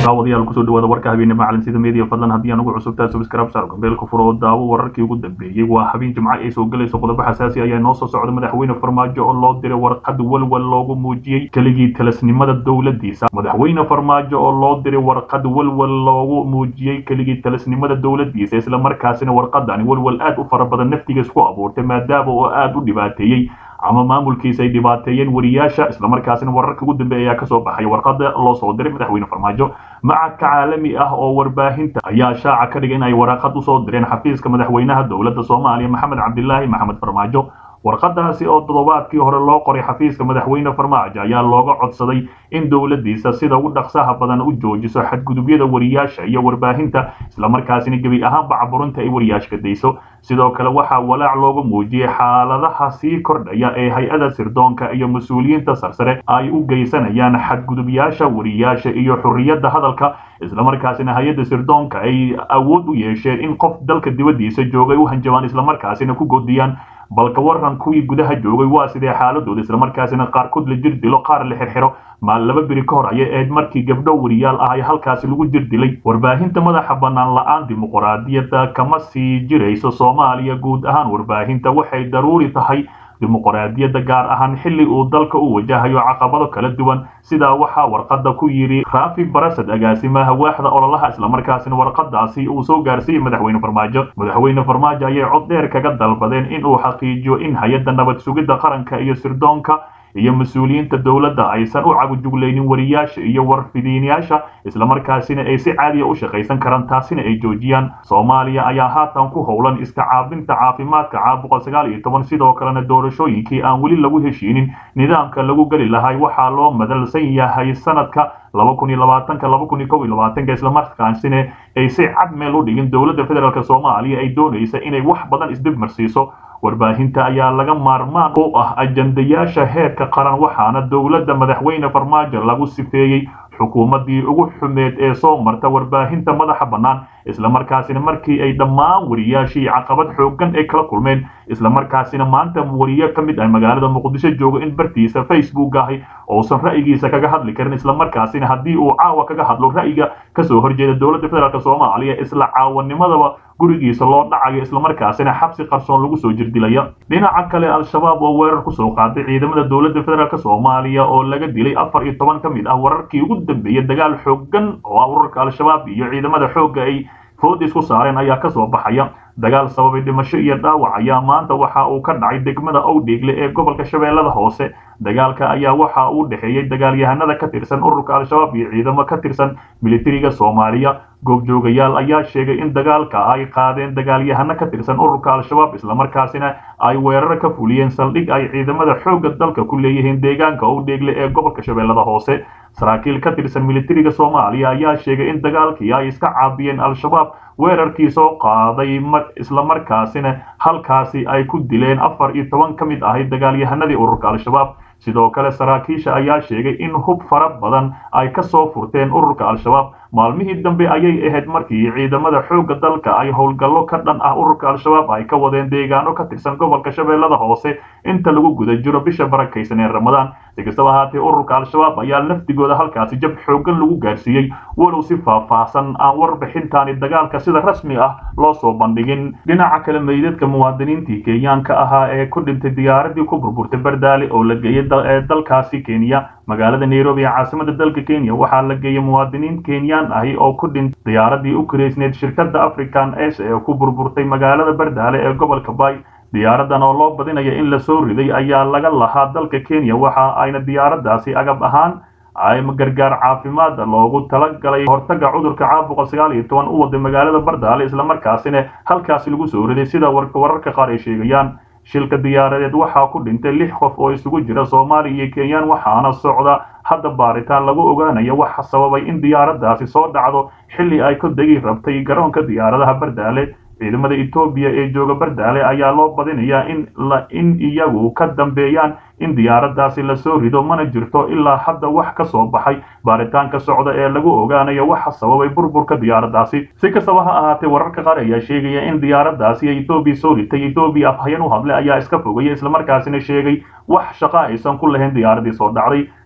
daawadayaal kusoo dhawaada warka habeenimo calansida media fadlan haddii aan ugu cusubtaa subscribe saar gambeelka furo oo daawo wararkii ugu dambeeyey waa habeen jimco ay soo gelayso qodobo xasaasi ayaa noo soo socda madaxweyne farmaajo oo loo diray warqad walwal loogu muujiyey keligii talasnimada dowladiisa madaxweyne farmaajo oo loo diray warqad walwal loogu muujiyey keligii talasnimada dowladiisa islamarkaasina warqadani walwal aad u fara badan naftigiis ku abuurtay maadaama oo aad u dhibaateeyey ama maamulkiisa ay dhibaateeyeen wariyaasha islamarkaasina wararka ugu dambeeya ayaa kasoo baxay warqada loo soo diray madaxweyne farmaajo macadka caalami ah oo warbaahinta ayaa shaaca ka dhigay in ay waraqad usoo direen xafiiska madaxweynaha dowladda soomaaliya maxamed cabdilaahi maxamed farmaajo warqadaasi oo toddobaadkii hore loo qoray xafiiska madaxweyne farmaajo ayaa looga codsaday in dowladiisa sida ugu dhaqsaha badan u joojiso xadgudubyada wariyaasha iyo warbaahinta islamarkaasina gebi ahaanba caburinta ay wariyaashka dayso sidoo kale waxaa walaac looga muujiyey xaaladaha sii kordhaya ee hay-ada sirdoonka iyo mas-uuliyiinta sarsare ay u geysanayaan xadgudubyaasha wariyaasha iyo xurriyadda hadalka islamarkaasina hay-adda sirdoonka ay awood u yeesheen in qof dalka dibaddiisa joogay u hanjabaan islamarkaasina ku godiyaan balka waran kuwii gudaha joogay waa sidee xaaladooda islamarkaasina qaarkood la jir dilo qaar la xirxiro maal laba beri ka hor ayay ahayd markii gabdho wariyaal ah ay halkaasi lagu jir dilay warbaahinta madaxa bannaan la-aan dimuqraadiyadda kama sii jirayso soomaaliya guud ahaan warbaahinta waxay daruuri tahay dimuqraadiyadda gaar ahaan xilli uu dalka u wajahayo caqabado kala duwan sidaa waxaa warqadda ku yidhi raafi barasad agaasimaha waaxda ololaha islamarkaasina warqadaasi uu soo gaarsiiyey madaxweyne farmaajo madaxweyne farmaajo ayay cod dheer kaga dalbadeen in uu xaqiijiyo in hay-adda nabad sugidda qaranka iyo sirdoonka iyo mas-uuliyiinta dowladda aysan u cagujuglaynin wariyaasha iyo warfidiinayaasha islamarkaasina ay si caadiya u shaqaysan karaan taasina ay joojiyaan soomaaliya ayaa haatan ku howlan iska caabinta caafimaadka caabuqa sagaal iyo toban sidoo kalena doorashooyinkii aan weli lagu heshiinin nidaamka lagu geli lahay waxaa loo madalsan yahay sanadka laba kun iyo labaatanka laba kun iyo kow iyo labaatanka islamarkaasina ay si cad meel u dhigin dowladda federaalk soomaaliya ay doonaysa inay wax badan isdib marsiiso warbaahinta ayaa laga maarmaan u ah ajandayaasha heerka qaran waxaana dowladda madaxweyne farmaajo lagu sifeeyey xukuumaddii ugu xumeed ee soo marta warbaahinta madaxa bannaan islamarkaasina markii ay dhammaan wariyaashii caqabad xooggan ay kala kulmeen islamarkaasina maanta wariye ka mid ah magaalada muqdisho jooga in bartiisa facebook ahi uusan ra'yigiisa kaga hadli karin islamarkaasina haddii uu caawa kaga hadlo ra'yiga kasoo horjeeda dowladda federaalk soomaaliya isla caawanimadaba gurigiisa loo dhacayo islamarkaasina xabsi qarsoon lagu soo jirdilaya dhinaca kale al-shabaab oo weerar kusoo qaaday ciidamada dowladda federaalk soomaaliya oo laga dilay afar iyo toban ka mid ah wararkii ugu dambeeyey dagaal xooggan oo ah urarka al-shabaab iyo ciidamada xoogga ay food isku saareen ayaa kasoo baxaya dagaal sababay dhimasho iyo dhaawac ayaa maanta waxa uu ka dhacay degmada owdheegle ee gobolka shabeellada hoose dagaalka ayaa waxa uu dhexeeyey dagaalyahanada ka tirsan ururka al-shabaab iyo ciidamo ka tirsan militariga soomaaliya goobjoogayaal ayaa sheegay in dagaalka ay qaadeen dagaalyahano ka tirsan ururka al-shabaab islamarkaasina ay weerar ka fuliyeen saldhig ay ciidamada xoogga dalka ku leeyihiin deegaanka owdheegle ee gobolka shabeellada hoose saraakiil ka tirsan militariga soomaaliya ayaa sheegay in dagaalkii ay iska caabiyeen al-shabaab weerarkii soo qaaday islamarkaasina halkaasi ay ku dileen afar iyo toban ka mid ahay dagaalyahanadii ururka al-shabaab sidoo kale saraakiisha ayaa sheegay in hub fara badan ay ka soo furteen ururka al-shabaab maalmihii dambe ayay ahayd markii ciidamada xoogga dalka ay howlgallo ka dhan ah ururka al-shabaab ay ka wadeen deegaano ka tirsan gobolka shabeellada hoose inta lagu guda jiro bisha barakaysan ee ramadaan si kastaba ahaatee ururka al-shabaab ayaa laftigooda halkaasi jab xooggan lagu gaarsiiyey walow si faahfaahsan aan warbixintaani dagaalka sida rasmi ah loo soo bandhigin dhinaca kale meydadka muwaadiniintii kenyaanka ahaa ee ku dhintay diyaaradii ku burburtay bardaale oo la geeyey dalkaasi kenya magaalada nairobi ee caasimada dalka kenya waxaa la geeyey muwaadiniin kenyaan ahi oo ku dhintay diyaaradii u karaysneed shirkadda african s ee ku burburtay magaalada bardaale ee gobolka bay diyaaradan oo loo badinaya in la soo riday ayaa laga lahaa dalka kenya waxa ayna diyaaraddaasi agab ahaan ay gargaar caafimaad loogu talagalay hortaga cudurka caabuqa sagaal iyo toban u waday magaalada bardaale islamarkaasina halkaasi lagu soo riday sida wararka qaar ay sheegayaan shilka diyaaradeed waxaa ku dhintay lix qof oo isugu jira soomaaliya iyo kenyaan waxaana socda hadda baaritaan lagu ogaanaya waxa sababay in diyaaraddaasi soo dhacdo xilli ay ku degi rabtay garoonka diyaaradaha bardaale ciidamada etoobiya ee jooga bardaale ayaa loo badinayaa in in iyagu ka dambeeyaan in diyaaraddaasi lasoo rido mana jirto ilaa hadda wax ka soo baxay baaritaanka socda ee lagu ogaanayo waxa sababay burburka diyaaraddaasi si kastaba ha ahaatee wararka qaar ayaa sheegaya in diyaaraddaasi etoobiya soo ritay etoobiya afhayan u hadlay ayaa iska fogaya islamarkaasina sheegay wax shaqa aysan ku lahayn diyaaradii soo dhacday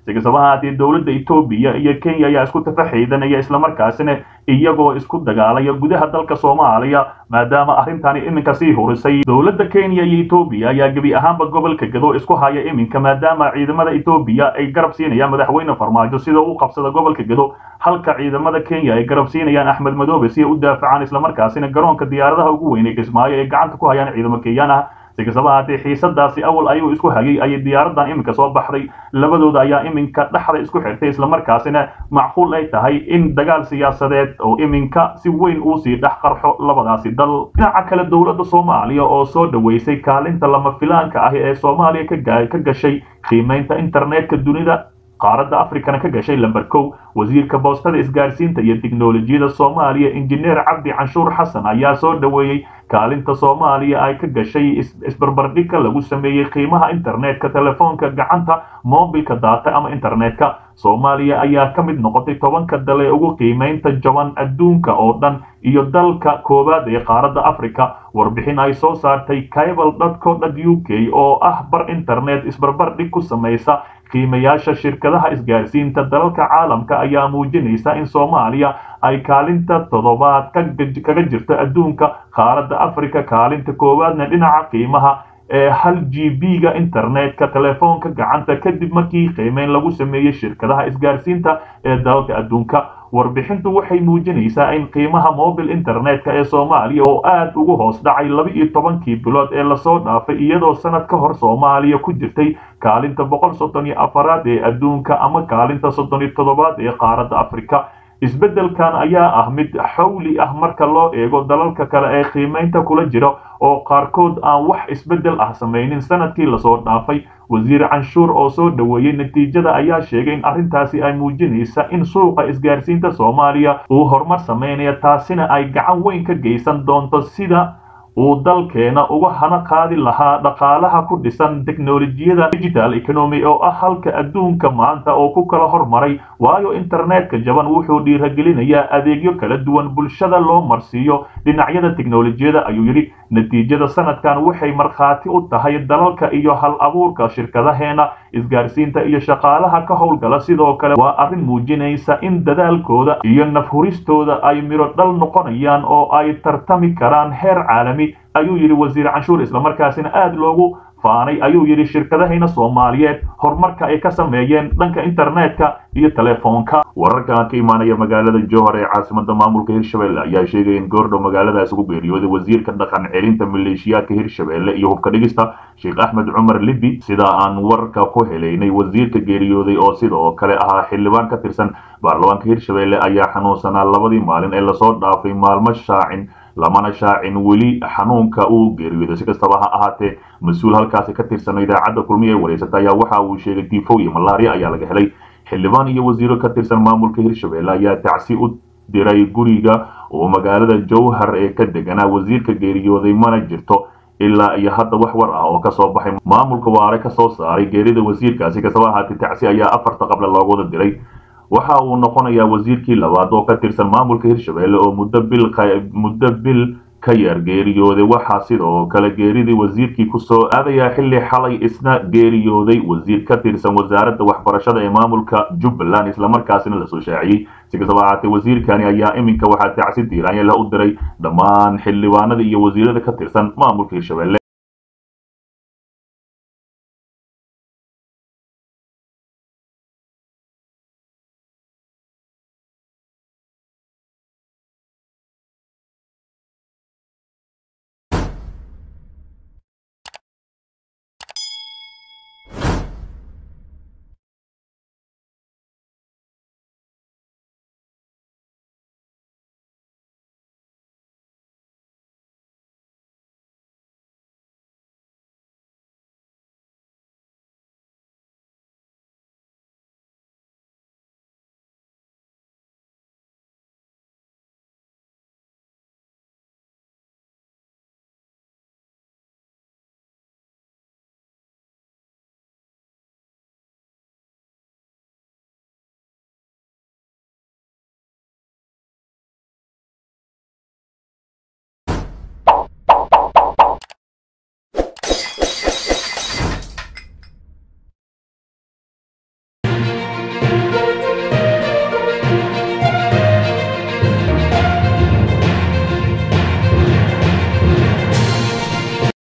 si kastaba haatee dowladda etoobiya iyo kenya ayaa isku tafaxaydanaya islamarkaasina iyagoo isku dagaalaya gudaha dalka soomaaliya maadaama arrintani iminka sii hurisay dowladda kenya iyo etoobiya ayaa gebi ahaanba gobolka gado isku haya iminka maadaama ciidamada etoobiya ay garab siinayaan madaxweyne farmaajo sida uu qabsada gobolka gado halka ciidamada kenya ay garab siinayaan axmed madoobe si ay u daafacaan islamarkaasina garoonka diyaaradaha ugu weynay kismaayo ay gacanta ku hayaan ciidamo kenyaan ah si kastaba haatee xiisadaasi awal ayuu isku hayay ayay diyaaradan iminka soo baxday labadooda ayaa iminka dhexda isku xirtay islamarkaasina macquul ay tahay in dagaal siyaasadeed oo iminka si weyn uu sii dhex qarxo labadaasi dal dhinaca kale dowladda soomaaliya oo soo dhaweysay kaalinta lama filaanka ah ee soomaaliya ka gashay qiimaynta internetka dunida qaaradda afrikana ka gashay lamber kow wasiirka boostada isgaarsiinta iyo tiknolojiyada soomaaliya injineer cabdi canshuur xasan ayaa soo dhaweeyey kaalinta soomaaliya ay ka gashay isbarbardhigka lagu sameeyey qiimaha internetka telefoonka gacanta mobilka daata ama internetka soomaaliya ayaa ka mid noqotay tobanka dal ee ugu qiimaynta jaban adduunka oo dhan iyo dalka koowaad ee qaaradda africa warbixin ay soo saartay cable dco u k oo ah bar internet isbarbardhig ku samaysa qiimayaasha shirkadaha isgaarsiinta dalalka caalamka ayaa muujinaysa in soomaaliya ay kaalinta toddobaad kaga jirto adduunka qaaradda africa kaalinta koowaadna dhinaca qiimaha ee hal g b-ga internetka telefoonka gacanta kadib markii qiimeyn lagu sameeyey shirkadaha isgaarsiinta ee dalalka adduunka warbixintu waxay muujinaysaa in qiimaha mobil internetka ee soomaaliya oo aad ugu hoos dhacay laba iyo tobankii bilood ee lasoo dhaafay iyadoo sanad ka hor soomaaliya ku jirtay kaalinta boqol soddon iyo afaraad ee adduunka ama kaalinta soddon iyo toddobaad ee qaaradda afrika isbeddelkan ayaa ah mid xawli ah marka loo eego dalalka kale ee qiimaynta kula jira oo qaarkood aan wax isbeddel ah samaynin sanadkii lasoo dhaafay wasiir canshuur oo soo dhaweeyey natiijada ayaa sheegay in arrintaasi ay muujinaysa in suuqa isgaarsiinta soomaaliya uu horumar samaynaya taasina ay gacan weyn ka geysan doonto sida uu dalkeena uga hana qaadi lahaa dhaqaalaha ku dhisan teknolojiyada digital economy oo ah halka adduunka maanta oo ku kala hormaray waayo internetka jaban wuxuu dhiiragelinayaa adeegyo kala duwan bulshada loo marsiiyo dhinacyada teknolojiyada ayuu yidhi natiijada sanadkan waxay markhaati u tahay dalalka iyo hal abuurka shirkadaheena isgaarsiinta iyo shaqaalaha ka howlgala sidoo kale waa arrin muujinaysa in dadaalkooda iyo nafhuristooda ay midho dhal noqonayaan oo ay tartami karaan heer caalami ayuu yidhi wasiir canshuur islamarkaasina aad loogu faanay ayuu yidhi shirkadahayna soomaaliyeed horumarka ay ka sameeyeen dhanka internetka iyo telefoonka wararka ka imaanaya magaalada jowhar ee caasimada maamulka hirshabelle ayaa sheegaya in goordhow magaaladaas ugu geeriyooday wasiirka dhaqan celinta maleeshiyaadka hirshabelle iyo hubka dhigista sheekh axmed cumar libi sida aan warka ku helaynay wasiirka geeriyooday oo sidoo kale ahaa xildhibaan ka tirsan baarlamaanka hirshabelle ayaa xanuunsanaa labadii maalin ee lasoo dhaafay maalmo shaacin lamana shaacin weli xanuunka uu geeriyooday si kastaba ha ahaatee mas-uul halkaasi ka tirsan idaacadda kulmiya ee wareysata ayaa waxa uu sheegay tifow iyo malaria ayaa laga helay xildhibaan iyo wasiiro ka tirsan maamulka hirshabelle ayaa tacsi u diray guriga oo magaalada jowhar ee ka deganaa wasiirka geeriyooday mana jirto ilaa iyo hadda wax war ah oo kasoo baxay maamulka waare kasoo saaray geerida wasiirkaasi kastaba ahaatee tacsi ayaa afarta qable loogu wada diray waxa uu noqonayaa wasiirkii labaad oo ka tirsan maamulka hirshabelle oo muddo bil muddo bil ka yar geeriyooday waxaa sidoo kale geeridii wasiirkii kusoo aadayaa xilli xalay isna geeriyooday wasiir ka tirsan wasaaradda waxbarashada ee maamulka jubbaland islamarkaasina lasoo shaaciyey si kastaba ahaatee wasiirkani ayaa iminka waxaa tacsi diiraanya la u diray dhammaan xildhibaanada iyo wasiirada ka tirsan maamulka hirshabelle